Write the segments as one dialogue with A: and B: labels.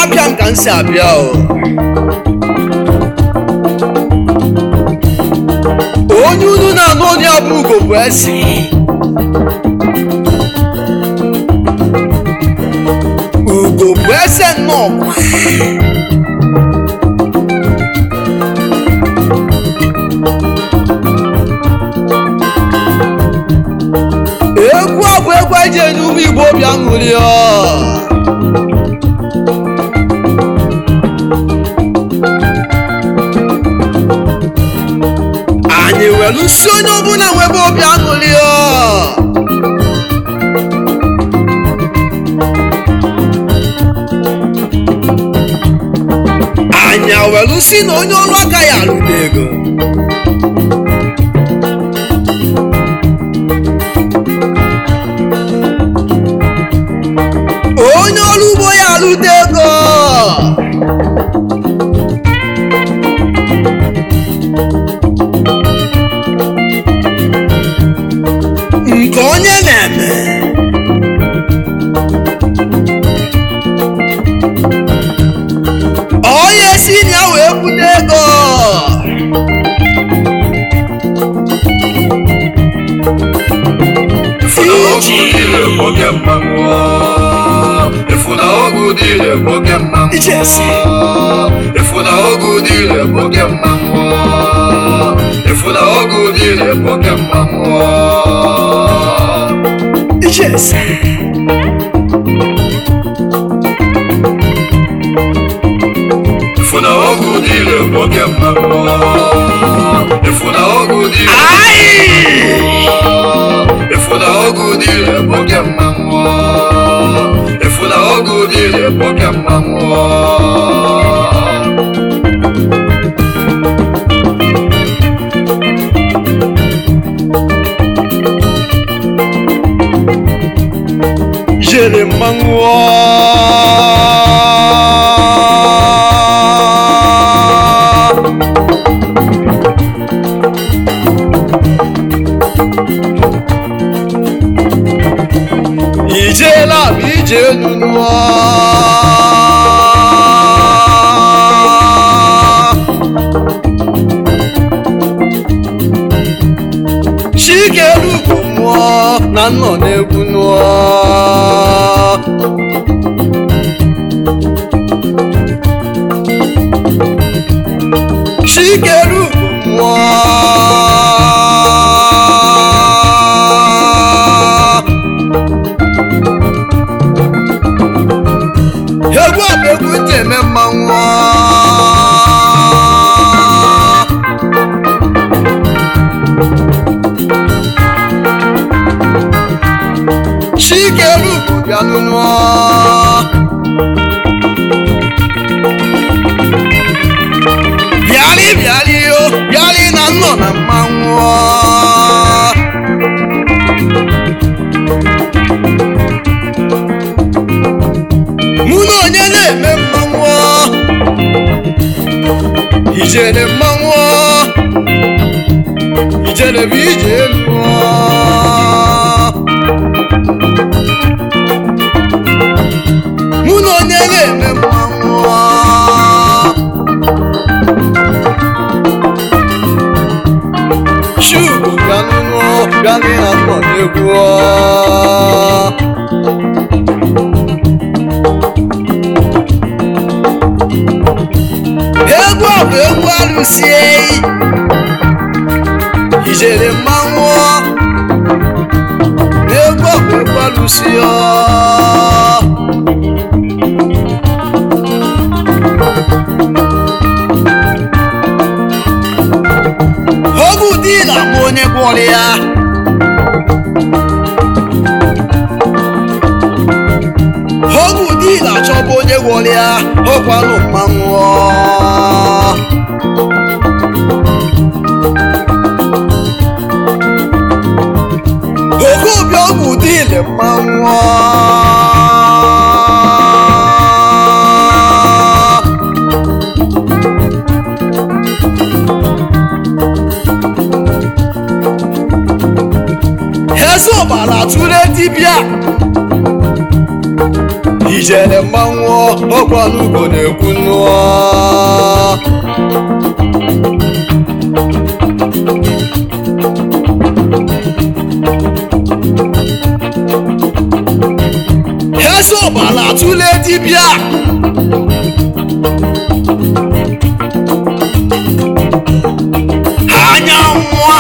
A: apịa m ka m si abịa o onye unu na-anụ onye abụ ugo bụ eze ugo bụ eze nnọọ egwu a bụ egwu eji enye ụmụ igbo obi aṅụrị ọ anyị were si onye ọbụla nwebe obi aṅụrị ọ anyị were si na onye ọrụ aka ya arụta ego onye ọrụ ugbo ya arụta ego nke onye na-eme onye si na ya wee bute ego
B: Ifuna ogu dile boke mmanwụ
A: Ichesi.
B: Ifuna ogu dile boke mmanwụ Ifuna ogu dile boke mmanwụ
A: Yes.
B: Ifuna ogu dile boke mmanwụ Ifuna ogu dile
A: Ai!
B: Ifuna ogu dile boke mmanwụ Ifuna ogu dile boke mmanwụ
A: Jere mmanwụ Ijela bụ ije nụnụ Chikeru bụ mmụọ na nnọ na-egwu nụọ Chikeru bụ mmụọ egwu a bụ egwu ntị eme mmanwụ Chikeru bụ bịanụ nụọ bịalị bịalị o bịalị na nnọ na mmanwụ mụ na onye na-eme mmanwụ ijere mmanwụ ijere bụ ije elu mụ na onye na-eme mmanwụ Chubu bịanụnụ bịanụ na nnọ n'egwu egwu a bụ egwu alụsie ijere mmanwụ egwu a bụ egwu alụsie oge ụdị na-amụ onye gwọrọ ya oge ụdị na-achọba onye gwọrọ ya ọkwanụ mmanwụ oge obi ọgwụ ụdị ile mmanwụ eze ọbara tụle dibịa ije ijele mmanwụ ọkwa n'ugo na-ekwu nnụọ eze ọbara atụle dibịa anya nwa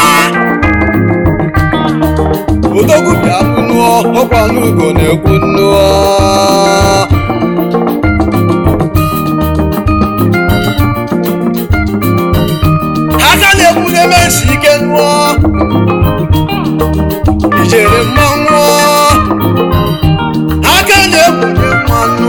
A: odogwu bịa nụọ ọkwa n'ugo na-ekwu nnụọ aka na-ekwu n'ebe nsi ike nnụọ ijere mmanwụ aka na-ekwu mmanụ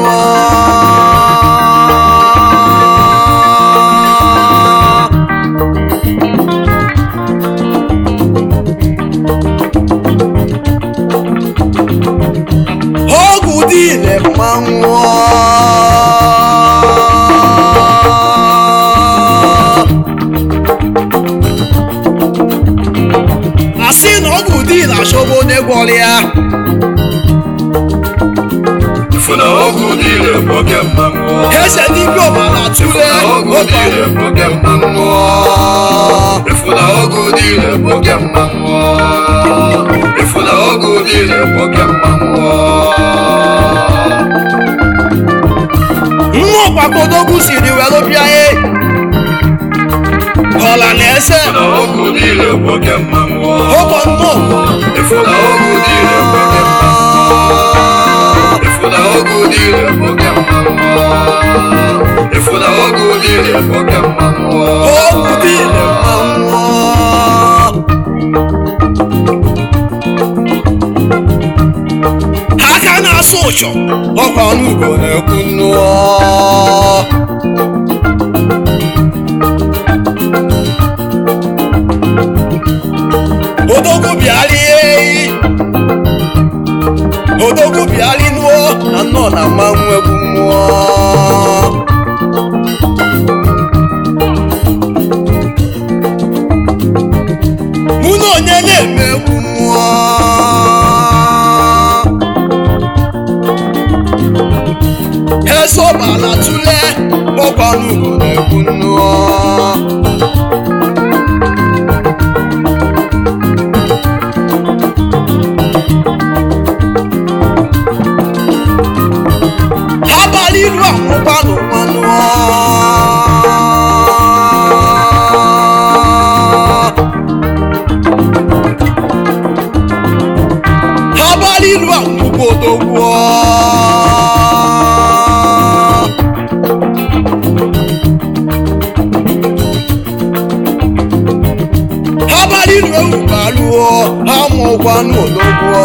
A: ọgwụ dị ile mmanwụ asị na ọgwụ dị ile achọba onye gwọrọ ya
B: ifuna ọgwụ niile bụ oke mmanwụ
A: eze dibịa ọbara tụle
B: ọgwụ niile bụ oke mmanwụ ifuna ọgwụ niile bụ oke mmanwụ ifuna ọgwụ niile bụ oke mmanwụ
A: nwa ọkwakodogwu siri were bịa e ọla na eze
B: ifuna ọgwụ niile bụ oke mmanwụ
A: ụkọ nnọọ
B: ifuna ọgwụ niile bụ oke mmanwụ ifuna ọgwụ niile bụ oke mmanwụ ifuna ọgwụ niile bụ oke mmanwụ
A: ọgwụ dị ile mmanwụ aka na-asụ ụchọ ọkwa n'ugo na-ekwu nnụọ odogwu bịara eyi odogwu bịara nụọ na nnọọ na mmanwụ egwu mmụọ mụ na onye na-eme egwu mmụọ esobala tụle ọkwa n'ugwu na-egwu nnụọ abalị ilu akwụkwanụ mmanụ abalị ilu akwụkwọ odogwu abalị ilu ewubalụọ amụkwanụ odogwu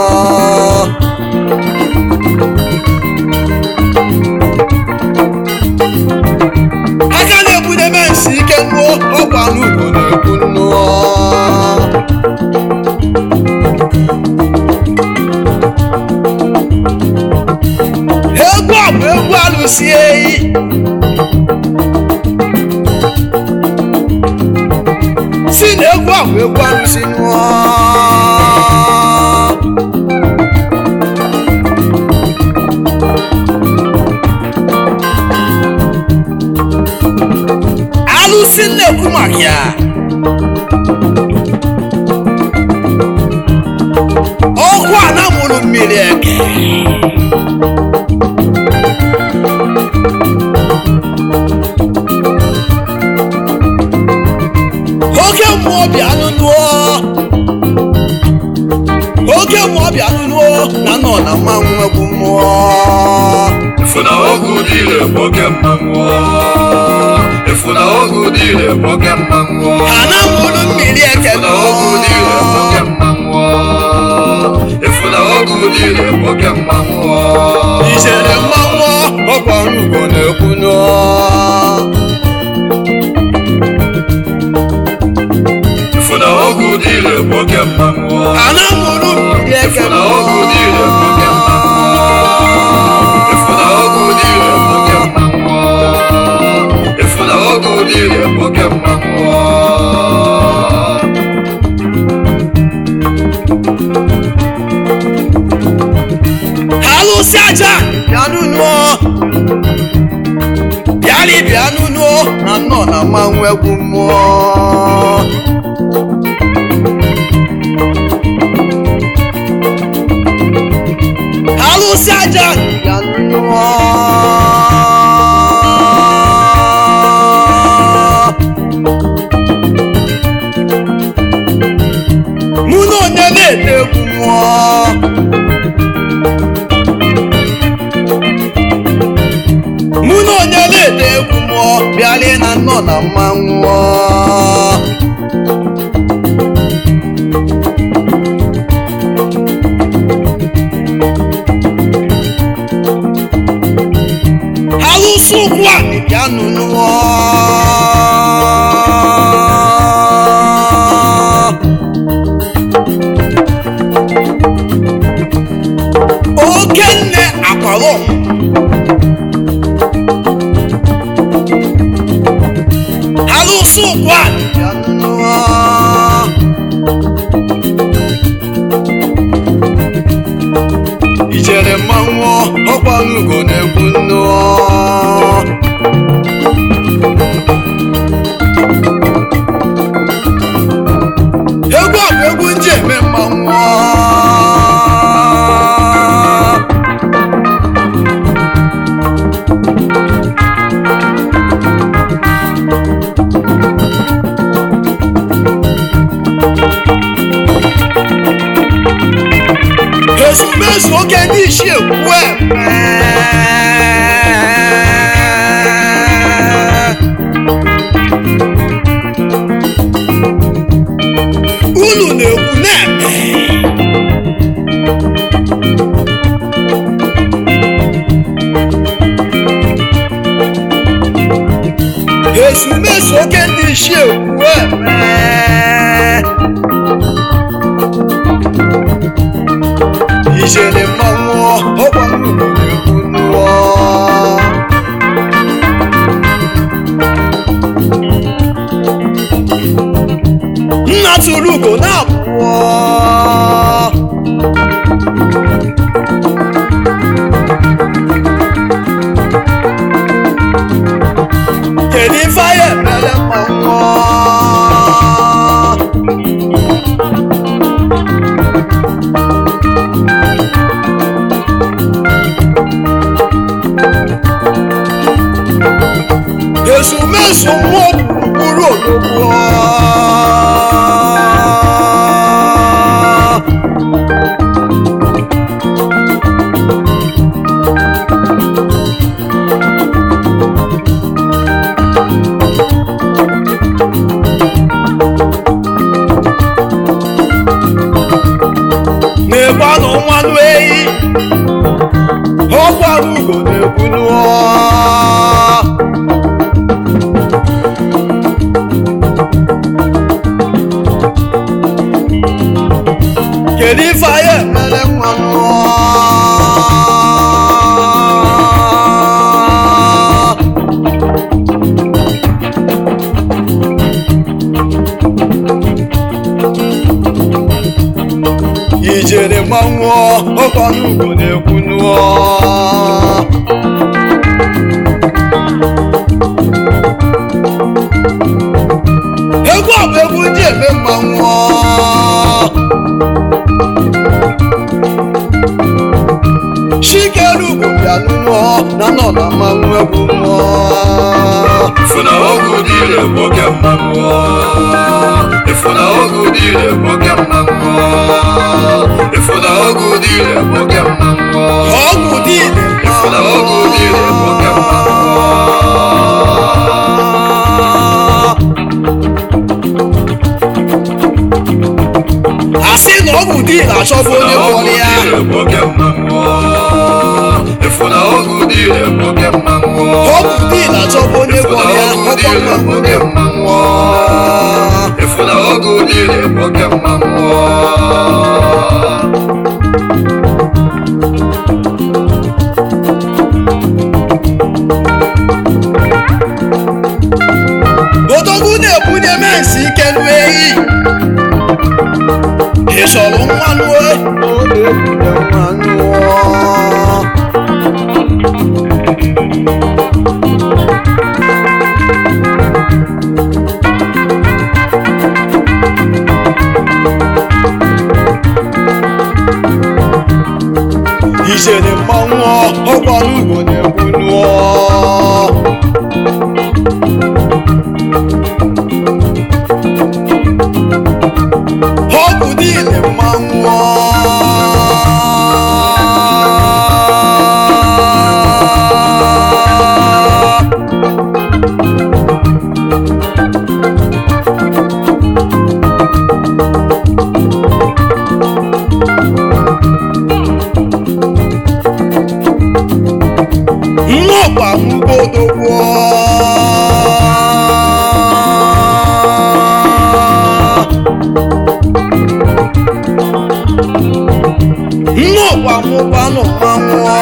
A: aka na-ebudebe nsi ike nnụọ ọkwa n'ugbo na-ekwu nnụọ egwu a bụ egwu alụsi eyi si na egwu a bụ egwu alụsi nnụọ alụsị na-ekwu maka ya ọkụ a na-amụrụ mmiri eke oke mmụọ bịanụ nụọ oke mmụọ bịanụ nụọ na nọ na mmanwụ egwu mmụọ
B: ifuna ọgwụ niile bụ oke mmanwụ ifuna ọgwụ niile bụ oke mmanwụ
A: ha na-amụrụ mmiri eke
B: ifuna ọgwụ niile bụ oke mmanwụ ifuna ọgwụ niile bụ oke mmanwụ
A: ijere mmanwụ ọkwa n'ugbo na-ekwu nụọ
B: ifuna ọgwụ niile bụ oke mmanwụ
A: ha na-amụrụ mmiri eke
B: ifuna ọgwụ niile bụ oke mmanwụ ifuna ọgwụ niile bụ oke mmanwụ ifuna ọgwụ niile bụ oke mmanwụ
A: ha lụsị aja bịanụ nụọ bịalị bịanụ nụọ na nnọ na mmanwụ egwu mmụọ alụsị aja bịanụ nụọ mụ na onye na-ete egwu mmụọ mụ na onye na-ete egwu mmụọ bịalie na nnọ na mmanwụ alụsị ụkwụ a bịanụ nụọ okenne akwalọ alụsị ụkwụ a bịanụ nụọ ijere mmanwụ ọkwara ugo na-egwu nnụọ egwu a bụ egwu nji eme mmanwụ ezumezu oge ndị isi ekwu eme unu na-ekwu na-eme ezumezu oge ndị isi ekwu eme ijele mmanwụ ọkwa nnụnụ na-ekwu nnụọ nna tụrụ ugo na-abụọ kedu ife anyị emere mmanwụ ezumezu mmụọ gburugburu ologbo na-egbanụ nwanụ ehi ọkwara ugo na-ekwu nụọ kedu ife anyị emere nwa mmụọ ijere mmanwụ ọkwanụ ugo na-ekwu nụọ egwu a bụ egwu ndị eme mmanwụ chikere ugwu bịa nụọ na nọ na mmanwụ egwu mmụọ
B: Ifuna ogu dire boke mmanwụ Ifuna ogu dire boke mmanwụ Ifuna ogu dire boke mmanwụ
A: ọgwụ dị
B: Ifuna ogu dire boke mmanwụ
A: asị na ọgwụ dị na-achọbụ onye gwọrọ ya
B: Ifuna ogu dire boke mmanwụ
A: ọgwụ dị na-achọbụ onye gwọrọ ya ọkwa mmanwụ na-ekwu mmụọ
B: Ifuna ogu dire boke mmanwụ
A: odogwu na-ebunye mensi ike nụ ehi ị chọrọ nwa nụọ ọ na-ebunye nwa nụọ ijere mmanwụ ọkwa n'ugbo na-egbu nụọ ọgwụ niile mmanwụ nnọkwa mgbodogwo nnọkwa mụkwanụ mmanwụ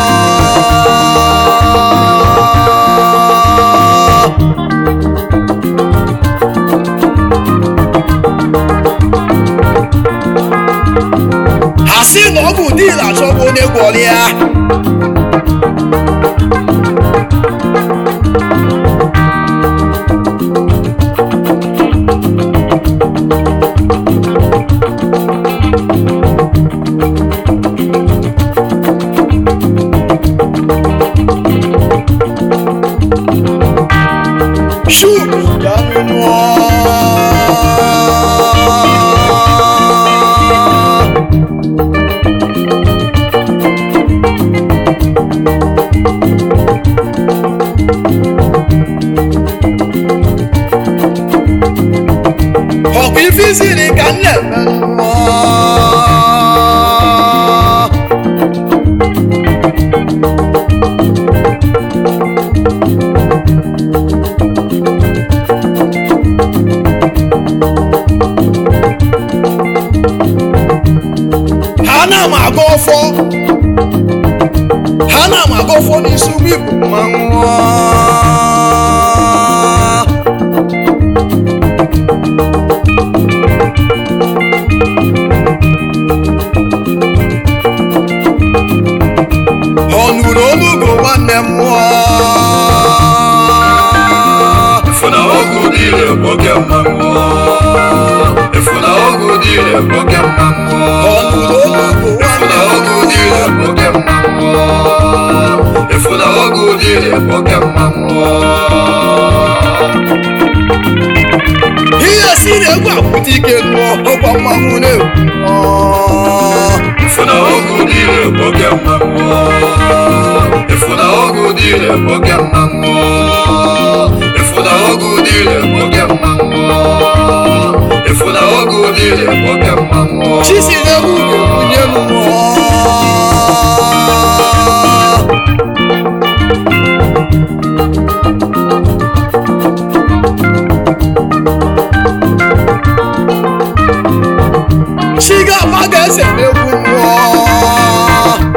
A: ha sị na ọ bụ dil achọbụ onye gwọrọ ya Chupu dami nua. Ọkụ ife siri ka m na-eme nua. ha na-ama aga ọfọ ha na-ama aga ọfọ n'isi ụgbọ ibu mmanwụ ọ nụrụ onugo nwanne m mmụọ
B: Ifuna ọgwụ dịrị nwoke mmanwụ Ifuna ọgwụ dịrị nwoke mmanwụ
A: ọ nụrụ onugo
B: Ifuna
A: nwanne m
B: ọgwụ dịrị nwoke mmanwụ Ifuna ọgwụ dịrị nwoke mmanwụ
A: ihe si na-egwu akwụta ike nụọ ọkwa mmanwụ na-egwu
B: Ifuna ọgwụ dịrị nwoke mmanwụ Ifuna ọgwụ dịrị nwoke mmanwụ Ifuna ọgwụ dịrị nwoke mmanwụ Ifuna ọgwụ dịrị nwoke mmanwụ
A: chisi na-egwu ga-ebunye m mmụọ chigaba ga-ese n'egwu mmụọ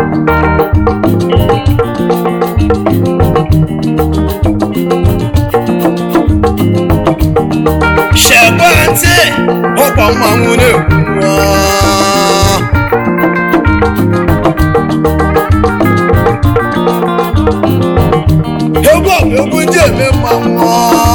A: shekwe ntị ọkwa mmanwụ na-egwu mmụọ egwu a bụ egwu ndị eme mmanwụ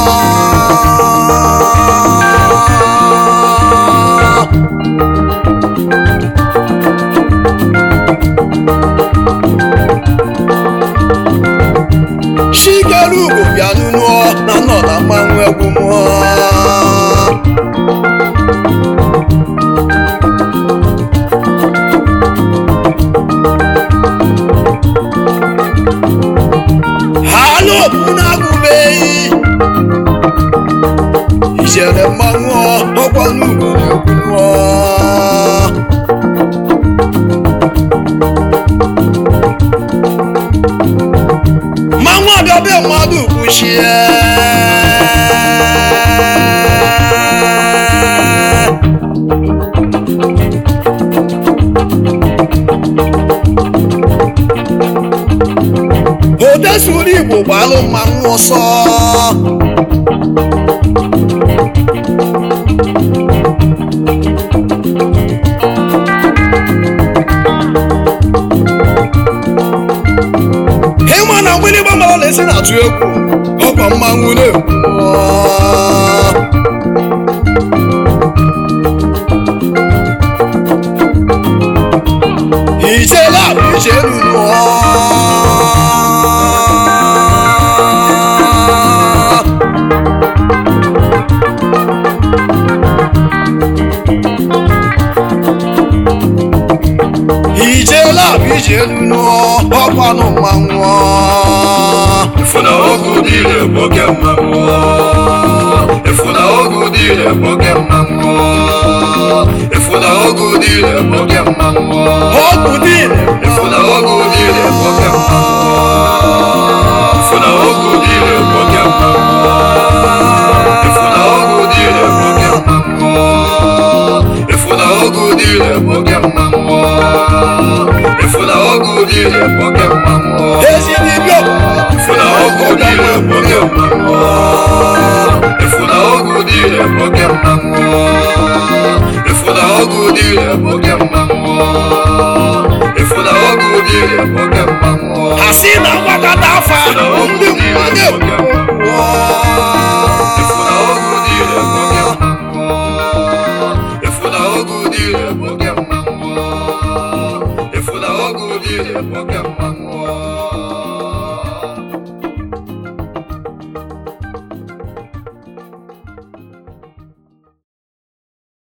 A: chikere ugo bịa nụnụọ na nọ na mmanwụ egwu mmụọ ha n'obu na-agụbeghị ijere mmanwụ ọkwa n'ugwu na-egwu mmụọ mmanwụ abịabe mmadụ kwuchie odesuru igbo gbalụ mmanwụ ọsọ ịma na mgbịrịgba mara na-esi na-atụ egwu ọkwa mmanwụ na-egwu ijele abụ ije lụọ ijela bụ ije lụọ ọkwanụ mmanwụ
B: Ifuna ogu dile boke mmanwụ Ifuna ogu dile boke mmanwụ Ifuna ogu dile boke mmanwụ
A: ọgwụ dịrị
B: Ifuna ogu dile boke mmanwụ Ifuna ogu dile boke mmanwụ Ifuna ogu dile boke mmanwụ Ifuna ogu dile boke mmanwụ Ifuna ogu dile boke mmanwụ
A: ezi dibịa
B: Ifuna ogu dile boke mmanwụ Ifuna ogu dile boke mmanwụ Ifuna ogu dile boke mmanwụ Ifuna ogu dile